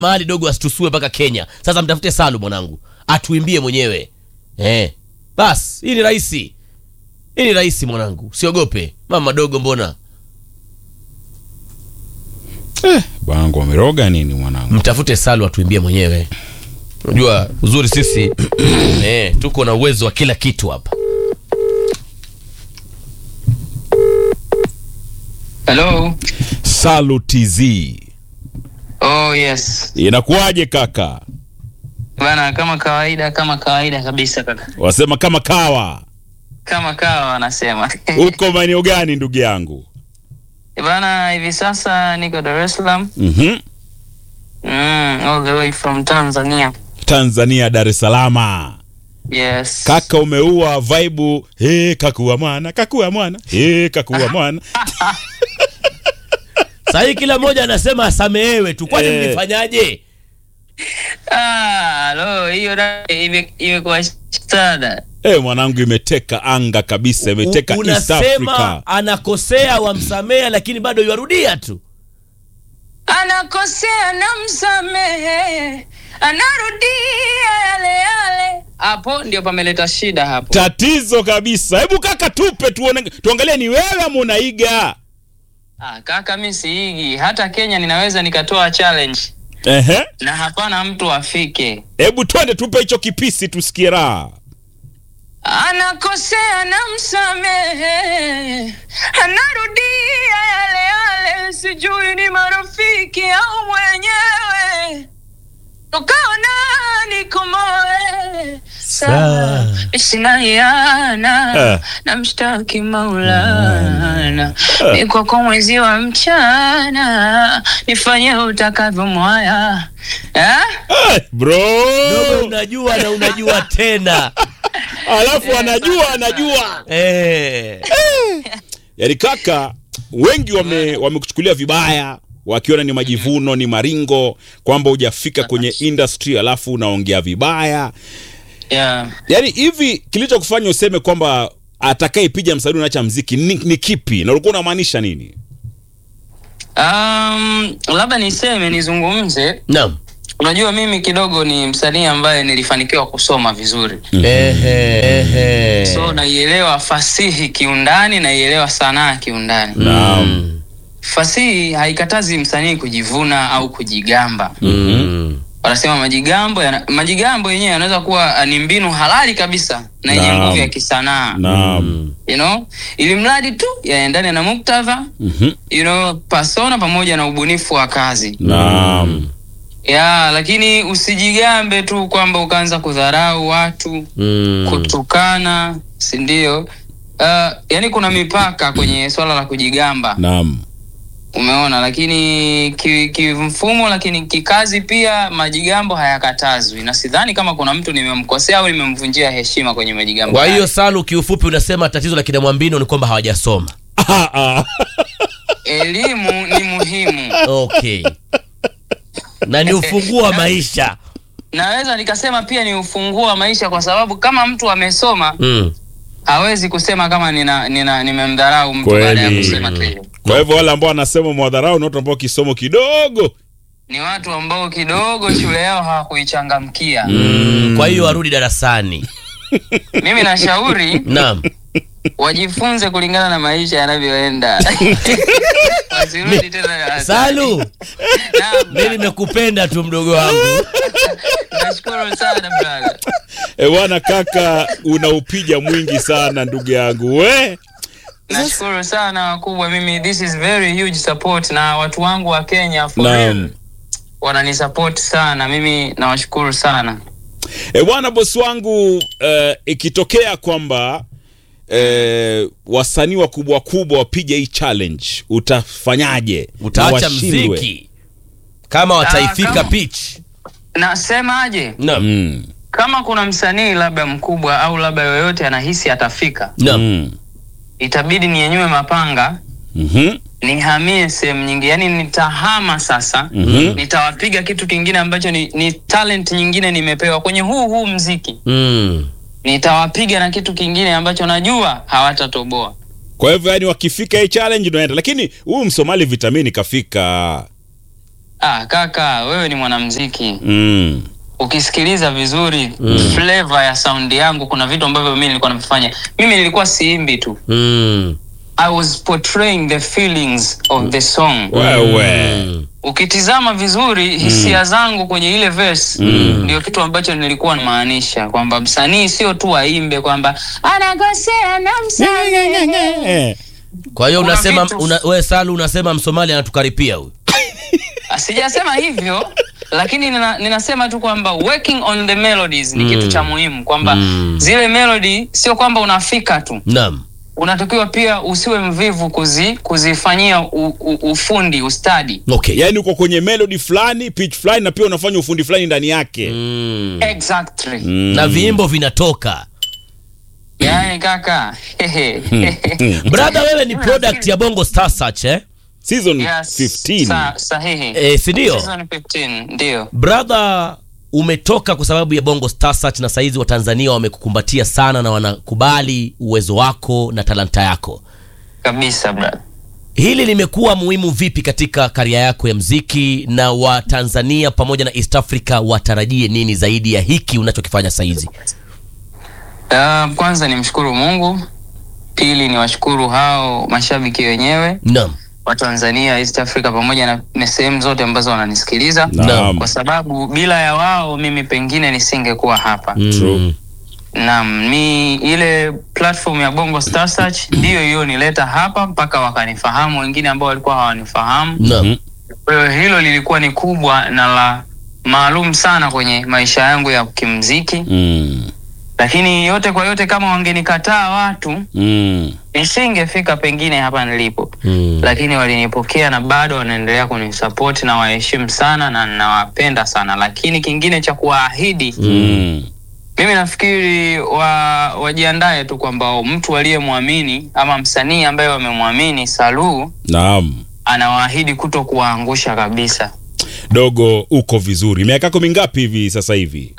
mahali dogo asitusue mpaka Kenya. Sasa mtafute Salu mwanangu, atuimbie mwenyewe eh. Bas, hii ni rahisi, hii ni rahisi mwanangu, usiogope mama dogo. Mbona Eh, bwanangu wameroga nini mwanangu? mtafute Salu atuimbie mwenyewe. Unajua uzuri sisi eh, tuko na uwezo wa kila kitu hapa. Hello. Salu TZ. Oh yes. Inakuwaje kaka? Bana kama kawaida kama kawaida kabisa kaka. Wasema kama kawa. Kama kawa wanasema. Uko maeneo gani ndugu yangu? Bana hivi sasa niko Dar es Salaam. Mhm. Mm, all the way from Tanzania. Tanzania Dar es Salaam. Yes. Kaka umeua vibe. Hey, kakuwa mwana, kakuwa mwana. Hey, kakuwa mwana. Sasa hii kila mmoja anasema asamehewe tu, kwani Eh. mlifanyaje? Ah, lo, hiyo na ime- imekuwa sada. Eh, mwanangu imeteka anga kabisa, imeteka U- East unasema Africa. anakosea wamsamea, lakini bado yarudia tu. Anakosea na msamehe. Anarudia yale yale. Hapo ndio pameleta shida hapo. Tatizo kabisa. Hebu kaka tupe tuone, tuangalie ni wewe ama unaiga. Ah, kaka mi siigi. Hata Kenya ninaweza nikatoa challenge Ehe. na hapana mtu afike. Hebu twende tupe hicho kipisi tusikie raha. Anakosea na msamehe, anarudia yale yale, sijui ni marafiki au mwenyewe, tukaona nikomoe Sawa. sinaiana Eh. na mshtaki Maulana Eh. niko kwa mwezi wa mchana, nifanye utakavyo mwaya eh? Eh, bro. Dogo, unajua na unajua tena Alafu anajua anajua. eh. Yaani kaka wengi wame wamekuchukulia vibaya wakiona ni majivuno ni maringo kwamba hujafika kwenye industry alafu unaongea vibaya. yeah. Yaani hivi kilichokufanya useme kwamba atakayepiga msanii unaacha mziki ni, ni kipi na ulikuwa unamaanisha nini? Um, labda niseme nizungumze. Naam. Unajua, mimi kidogo ni msanii ambaye nilifanikiwa kusoma vizuri, Ehe, ehe. so naielewa fasihi kiundani, naielewa sanaa kiundani. Naam. Fasihi haikatazi msanii kujivuna au kujigamba. Mm. Wanasema majigambo yana, majigambo yenyewe yanaweza kuwa ah, ni mbinu halali kabisa na yenye Naam. nguvu ya kisanaa Naam. you know, ili mradi tu yaendane na muktadha Mhm. you know, persona pamoja na ubunifu wa kazi Naam. ya lakini usijigambe tu kwamba ukaanza kudharau watu Mm. kutukana si ndio uh, yani kuna mipaka kwenye swala la kujigamba Naam. umeona lakini ki- kimfumo lakini kikazi pia majigambo hayakatazwi na sidhani kama kuna mtu nimemkosea au nimemvunjia heshima kwenye majigambo Kwa haya. hiyo Salu, kiufupi unasema tatizo la kina Mwambino ni kwamba hawajasoma. Ah, ah. elimu ni muhimu Okay. na ni ufunguo wa maisha. naweza nikasema pia ni ufunguo wa maisha kwa sababu kama mtu amesoma Mm. hawezi kusema kama nina, nina nimemdharau mtu Kweli. baada ya kusema tu hivyo. Kwa hivyo wale ambao wanasema mwadharau ni watu ambao kisomo kidogo. ni watu ambao kidogo shule yao hawakuichangamkia Mm. Kwa hiyo warudi darasani. mimi nashauri Naam. wajifunze kulingana na maisha yanavyoenda wasirudi tena darasani. Salu, Naam, mimi nimekupenda tu mdogo wangu. nashukuru sana brother. E bwana kaka, unaupiga mwingi sana ndugu yangu we. nashukuru sana wakubwa mimi this is very huge support na watu wangu wa kenya for Naam. real wananisupport sana mimi nawashukuru sana E bwana bosi wangu, eh, ikitokea kwamba eh, wasanii wakubwa wakubwa wapige hii challenge, utafanyaje? Na Utaacha washindwe? mziki kama wataifika kama- pitch. nasemaje Naam. Mm. kama kuna msanii labda mkubwa au labda yoyote anahisi atafika Naam. Mm. itabidi nienyue mapanga Mhm. nihamie sehemu nyingi yani nitahama sasa Mhm. nitawapiga kitu kingine ambacho ni, ni talent nyingine nimepewa kwenye huu huu mziki Mm. nitawapiga na kitu kingine ambacho najua hawatatoboa Kwa hivyo yani wakifika hii challenge unaenda, lakini huyu Msomali vitamini kafika. Ah, kaka wewe ni mwanamziki mm. ukisikiliza vizuri flavor ya saundi yangu kuna vitu ambavyo mimi nilikuwa navifanya mimi nilikuwa siimbi tu Mm. i was portraying the feelings of the song wewe ukitizama vizuri hisia zangu kwenye ile verse ndio kitu ambacho nilikuwa namaanisha kwamba msanii sio tu aimbe kwamba anakosea na msamehe Eh. kwa hiyo Kuna unasema vitu- una, we salu unasema msomali anatukaripia huyu sijasema hivyo lakini nina, ninasema tu kwamba working on the melodies ni kitu cha muhimu kwamba Mm. zile melody sio kwamba unafika tu naam unatakiwa pia usiwe mvivu kuzi, kuzifanyia u, u, ufundi ustadi okay yaani uko kwenye melody fulani pitch fulani na pia unafanya ufundi fulani ndani yake mm. exactly Mm. na viimbo vinatoka yaani kaka brother wewe ni product ya bongo star search eh? season yes, 15 sa, sahihi E, sindio Season 15 ndio brother umetoka kwa sababu ya bongo star search na saizi watanzania wamekukumbatia sana na wanakubali uwezo wako na talanta yako kabisa brother hili limekuwa muhimu vipi katika karia yako ya mziki na watanzania pamoja na east africa watarajie nini zaidi ya hiki unachokifanya saizi Uh, kwanza nimshukuru Mungu, pili ni washukuru hao mashabiki wenyewe naam wa Tanzania, East Africa pamoja na, na sehemu zote ambazo wananisikiliza Naam. kwa sababu bila ya wao mimi pengine nisingekuwa hapa. True. Naam, ni ile platform ya Bongo Star Search ndiyo hiyo nileta hapa mpaka wakanifahamu wengine ambao walikuwa hawanifahamu. naam Kwa hiyo hilo lilikuwa ni kubwa na la maalum sana kwenye maisha yangu ya kimziki, Mm. lakini yote kwa yote, kama wangenikataa watu Mm. nisingefika pengine hapa nilipo Mm. lakini walinipokea na bado wanaendelea kunisapoti na waheshimu sana na nawapenda sana lakini kingine cha kuwaahidi Mm. mimi nafikiri wa, wajiandae tu kwamba mtu aliyemwamini ama msanii ambaye wamemwamini saluu Naam. anawaahidi kuto kuwaangusha kabisa Dogo uko vizuri. Miaka yako mingapi hivi sasa hivi?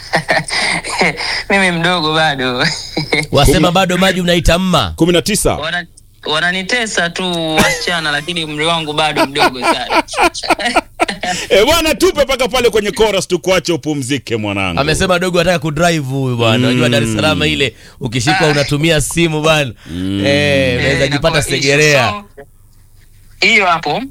mimi mdogo bado wasema bado maji unaita mma 19. Wana- wananitesa tu wasichana lakini umri wangu bado mdogo sana Eh, bwana tupe paka pale kwenye chorus tukuache upumzike mwanangu. amesema dogo anataka kudrive huyu bwana unajua dar es salaam ile ukishikwa unatumia simu bwana eh, unaweza Eh, jipata inakuwa issue. segerea So, hiyo hapo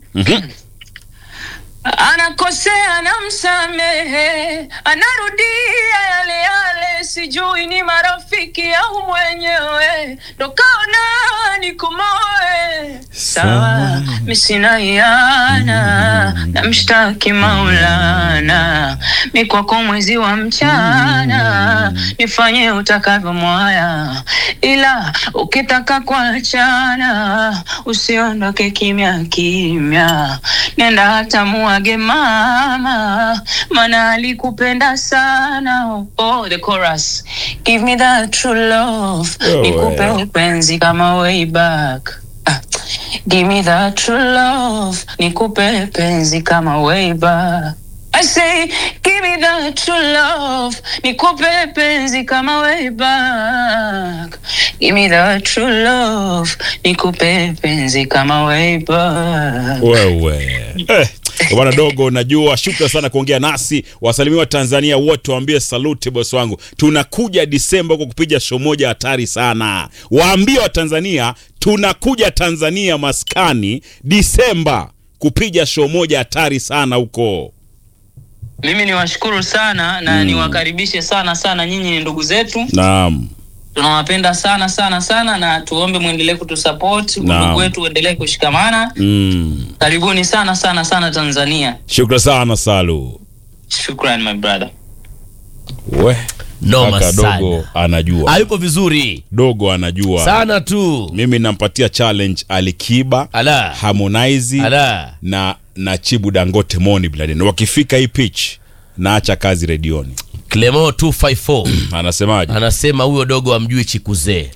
anakosea na msamehe anarudia yale yale sijui ni marafiki au mwenyewe ndokaona nikomoe sawa misina iana na mshtaki maulana mi kwako mwezi wa mchana nifanye utakavyo mwaya ila ukitaka kuachana usiondoke kimya kimya nenda hata muage mama mana alikupenda sana oh, the chorus give me that true love Oh, nikupe yeah. upenzi kama way back Ah, give me that true love nikupe penzi kama way back I say, give me that true love. Nikupe penzi kama way back. Give me that true love. Nikupe penzi kama way back. Wewe. Eh, bwana dogo najua shukran sana kuongea nasi wasalimiwa tanzania wote waambie salute bosi wangu tunakuja disemba huko kupiga show moja hatari sana waambie watanzania tunakuja tanzania maskani disemba kupiga show moja hatari sana huko Mimi niwashukuru sana na niwakaribishe sana sana, nyinyi ni ndugu zetu, naam tunawapenda sana sana sana, na tuombe mwendelee kutusupport, Naam. ndugu wetu uendelee kushikamana. mm. Karibuni sana sana sana Tanzania. shukran sana salu Shukran my brother. we noma kaka sana dogo anajua hayupo vizuri dogo anajua sana tu mimi nampatia challenge alikiba ala harmonize ala na na chibu dangote moni bladen wakifika hii pitch naacha kazi redioni clemo 254 anasemaje anasema huyo dogo amjui chikuzee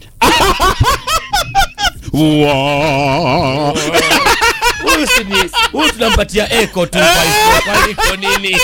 Wa- huyu si ni- huyu tunampatia eko 254 kwani iko nini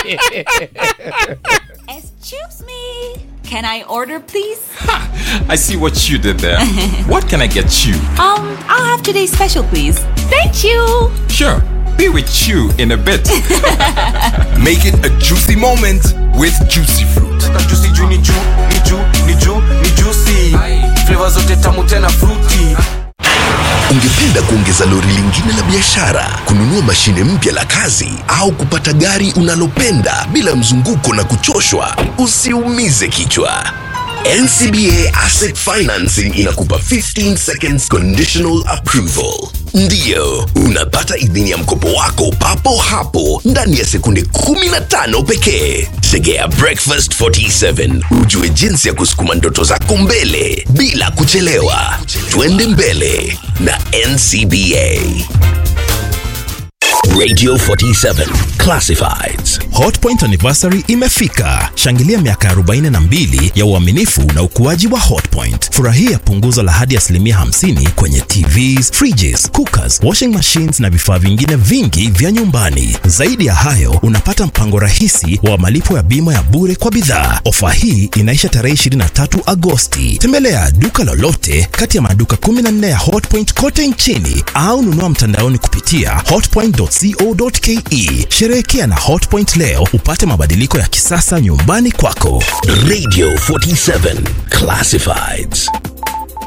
Excuse me. Can I order, please? I see what you did there. what can I get you? Um, I'll have today's special, please. Thank you. Sure. be with you in a bit. Make it a juicy moment with juicy fruit. juicy juu ni juu ni juu ni juu ni juicy flavor zote tamu tena fruity Ungependa kuongeza lori lingine la biashara, kununua mashine mpya la kazi, au kupata gari unalopenda bila mzunguko na kuchoshwa? Usiumize kichwa. NCBA Asset Financing inakupa 15 seconds conditional approval. Ndiyo, unapata idhini ya mkopo wako papo hapo ndani ya sekunde 15 pekee. Tegea Breakfast 47 ujue jinsi ya kusukuma ndoto zako mbele bila kuchelewa. Twende mbele na NCBA. Radio 47 Classifieds. Hotpoint anniversary imefika. Shangilia miaka 42 ya uaminifu na ukuaji wa Hotpoint. Furahia punguzo la hadi asilimia 50 kwenye TVs, fridges, cookers, washing machines na vifaa vingine vingi vya nyumbani. Zaidi ya hayo, unapata mpango rahisi wa malipo ya bima ya bure kwa bidhaa. Ofa hii inaisha tarehe 23 Agosti. Tembelea duka lolote kati ya maduka 14 ya Hotpoint kote nchini au nunua mtandaoni kupitia hotpoint.co.ke. Sherehekea na Hotpoint leo upate mabadiliko ya kisasa nyumbani kwako. Radio 47 Classifieds.